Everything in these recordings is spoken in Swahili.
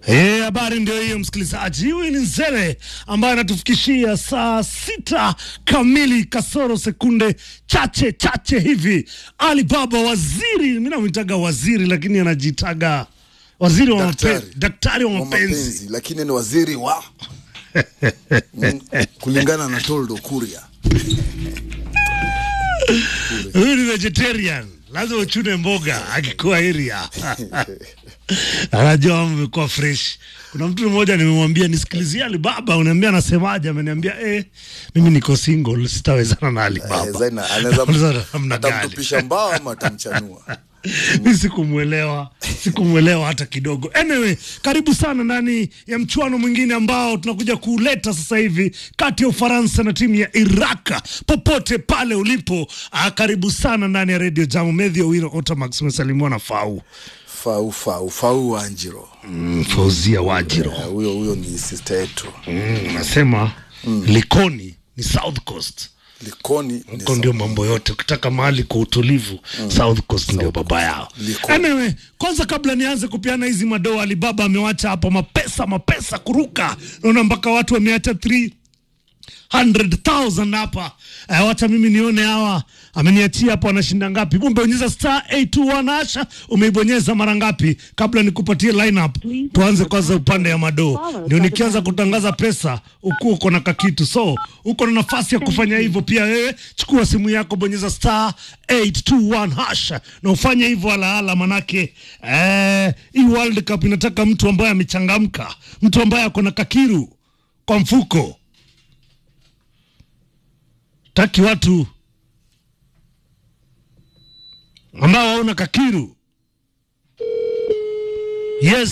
Eh, habari ndio hiyo msikilizaji. Huyu ni Nzere ambaye anatufikishia saa sita kamili kasoro sekunde chache chache hivi. Alibaba waziri, mimi namwitaga waziri lakini anajitaga waziri wa Daktari. mapenzi, daktari wa wa mapenzi. mapenzi lakini ni waziri wa mm, kulingana na Toldo Kuria. Huyu ni vegetarian, lazima uchune mboga akikuwa area anajua amekuwa fresh. Kuna mtu mmoja nimemwambia nisikilizie Alibaba, uniambia anasemaje? Ameniambia eh, mimi niko single, sitawezana na Eh, Alibaba. Zaina anaweza Anaweza namna gani? atamtupisha mbao ama atamchanua. mi sikumwelewa sikumwelewa hata kidogo anyway karibu sana ndani ya mchuano mwingine ambao tunakuja kuuleta sasa hivi kati ya ufaransa na timu ya iraka popote pale ulipo ah, karibu sana ndani ya radio jamu medhi owiro otamax umesalimiwa na fau Fau fau fau Wanjiro. mm, fauzia wajiro Eh, Huyo huyo ni sister yetu. mm, nasema likoni ni south coast Likoni ni huko ndio mambo yote ukitaka mahali kwa utulivu south coast ndio baba yao Liko. anyway kwanza kabla nianze kupiana hizi madoa alibaba amewacha hapo mapesa mapesa kuruka naona mpaka watu wameacha 300,000 hapa eh, wacha mimi nione hawa ameniachia hapo anashinda ngapi umbonyeza star 821 asha umeibonyeza mara ngapi kabla nikupatie lineup tuanze kwanza upande ya madoo ndio nikianza kutangaza pesa ukuwa uko na kakitu so uko na nafasi ya kufanya hivyo pia wewe chukua simu yako bonyeza star 821 hash na ufanye hivyo alaala manake eh, hii world cup inataka mtu ambaye amechangamka mtu ambaye ako na kakiru kwa mfuko taki watu ambao hauna kakiru yes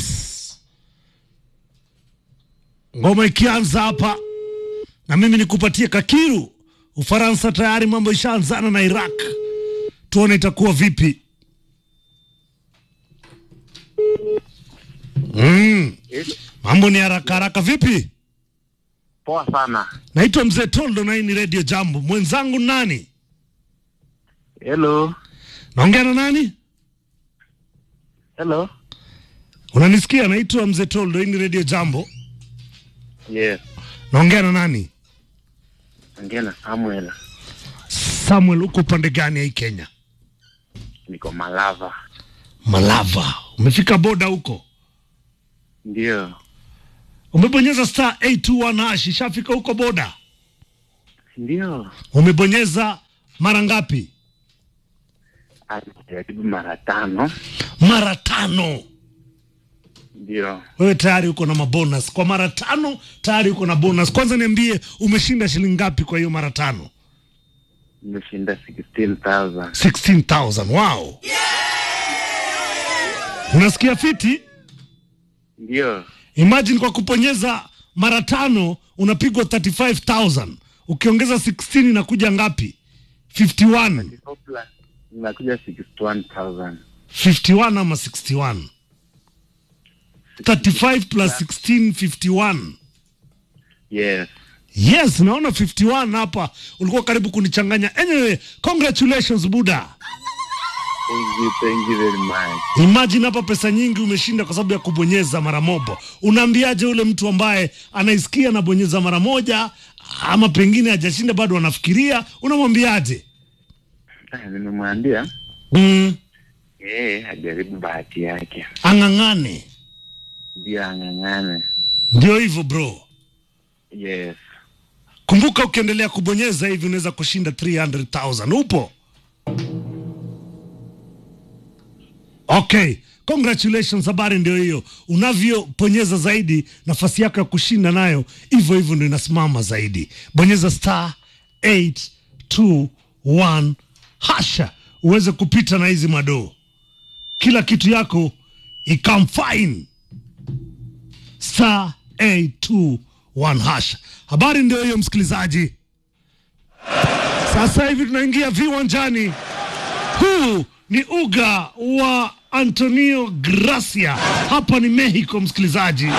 ngoma ikianza hapa na mimi nikupatie kakiru ufaransa tayari mambo ishaanzana na iraq tuone itakuwa vipi mm. mambo ni haraka haraka vipi Poa sana. naitwa mzee toldo na hii ni redio jambo mwenzangu nani Hello. naongea na nani Hello. unanisikia naitwa mzee toldo hii ni redio jambo Yes. naongea na nani Ongea na Samuel. samuel uko upande gani ya hii kenya Niko Malava. malava umefika boda huko Ndio. umebonyeza star 821 hash ishafika huko boda Ndio. umebonyeza mara ngapi Alijaribu mara tano. mara tano Ndio. wewe tayari uko na mabonus kwa mara tano tayari uko na bonus kwanza niambie umeshinda shilingi ngapi kwa hiyo mara tano Nimeshinda 16,000. 16000 wow unasikia fiti Ndio. imagine kwa kuponyeza mara tano unapigwa 35000 ukiongeza 16 inakuja ngapi 51 Nakuja 61,000. 51 ama 61 35 plus 16 51 Yes. yes naona 51 hapa ulikuwa karibu kunichanganya anyway congratulations buda Thank you. Thank you very much. imagine hapa pesa nyingi umeshinda kwa sababu ya kubonyeza mara moja unaambiaje ule mtu ambaye anaisikia anabonyeza mara moja ama pengine hajashinda bado anafikiria unamwambiaje Ah, Nimemwambia mm, yeye ajaribu bahati yake. ang'ang'ane Ndio ang'ang'ane. ndio hivyo bro Yes. kumbuka ukiendelea kubonyeza hivi unaweza kushinda 300000 upo okay congratulations habari ndio hiyo unavyobonyeza zaidi nafasi yako ya kushinda nayo hivyo hivyo ndio inasimama zaidi bonyeza star 821 hasha uweze kupita na hizi madoo kila kitu yako ikam fine star 821 hash. Habari ndio hiyo msikilizaji. Sasa hivi tunaingia viwanjani. Huu ni uga wa Antonio Gracia, hapa ni Mexico msikilizaji,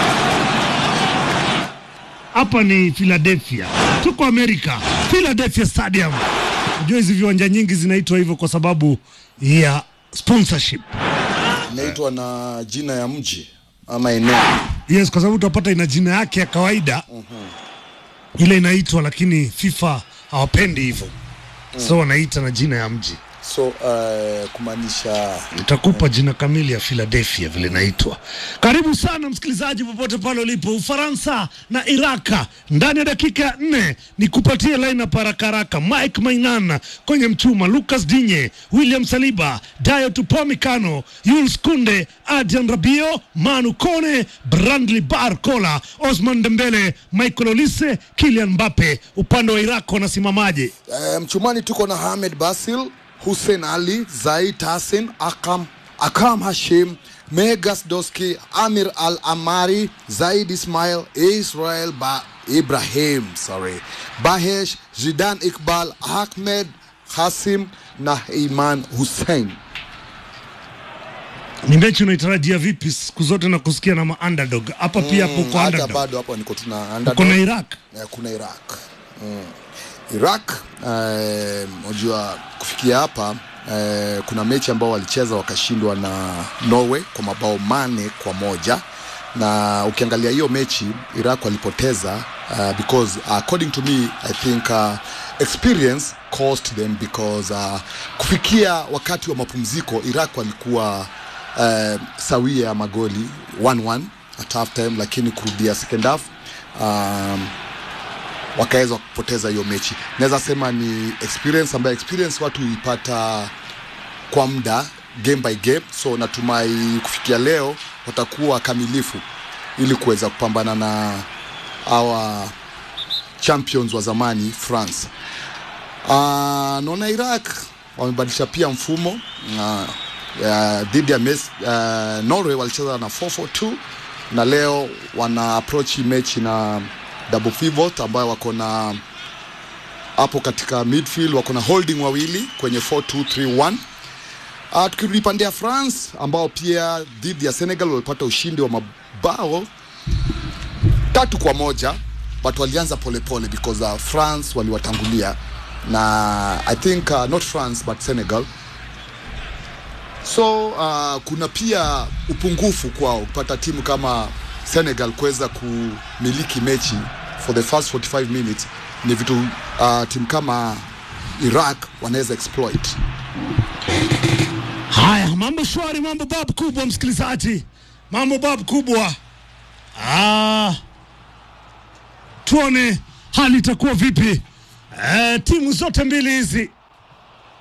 hapa ni Philadelphia, tuko Amerika, Philadelphia Stadium. Unajua hizi viwanja nyingi zinaitwa hivyo kwa sababu ya sponsorship. Inaitwa na jina ya mji ama eneo. yes kwa sababu utapata ina jina yake ya kawaida ile inaitwa lakini fifa hawapendi hivyo so wanaita na jina ya mji so uh, kumaanisha nitakupa jina kamili ya Philadelphia vile naitwa. Karibu sana msikilizaji, popote pale ulipo. Ufaransa na Iraka ndani ya dakika ya nne ni kupatia lineup haraka haraka. Mike Mainan kwenye mchuma, Lucas Digne, William Saliba, Dayo Tupamecano, Jules Kunde, Adrian Rabiot, Manu Kone, Brandly Barcola, Osman Dembele, Michael Olise, Kylian Mbappe. Upande wa Iraq wanasimamaje? uh, mchumani tuko na Hamed Basil, Hussein Ali, Zaid Hassan, Akam, Akam Hashim, Megas Doski, Amir Al Amari, Zaid Ismail, Israel ba Ibrahim, sorry, Bahesh, Zidan Iqbal, Ahmed Hasim na Iman Hussein. Ni mechi unaitarajia vipi siku zote na kusikia na ma-underdog hapa pia hapo Mm, kwa hata underdog bado hapo niko tuna uko underdog. na Iraq Eh, kuna Iraq mm. Iraq eh, unajua kufikia hapa eh, kuna mechi ambao walicheza wakashindwa na Norway kwa mabao mane kwa moja na ukiangalia hiyo mechi Iraq walipoteza uh, because according to me I think uh, experience cost them because uh, kufikia wakati wa mapumziko Iraq walikuwa uh, sawia ya magoli 1-1 at half time, lakini kurudia second half um, wakaweza kupoteza hiyo mechi. Naweza sema ni experience ambayo experience watu huipata kwa muda game by game, so natumai kufikia leo watakuwa kamilifu ili kuweza kupambana na hawa champions wa zamani France. Uh, naona Iraq wamebadilisha pia mfumo uh, uh, dhidi ya Mes, uh, Norway walicheza na 442 na leo wana approach hii mechi na double pivot ambayo wako na hapo katika midfield wako na holding wawili kwenye 4231 Uh, tukirudi pande ya France ambao pia dhidi ya Senegal walipata ushindi wa mabao tatu kwa moja but walianza polepole because uh, France waliwatangulia na I think uh, not France but Senegal so uh, kuna pia upungufu kwao kupata timu kama Senegal kuweza kumiliki mechi for the first 45 minutes ni vitu uh, timu kama Iraq wanaweza exploit haya mambo shwari mambo bab kubwa msikilizaji mambo bab kubwa ah, tuone hali itakuwa vipi eh, timu zote mbili hizi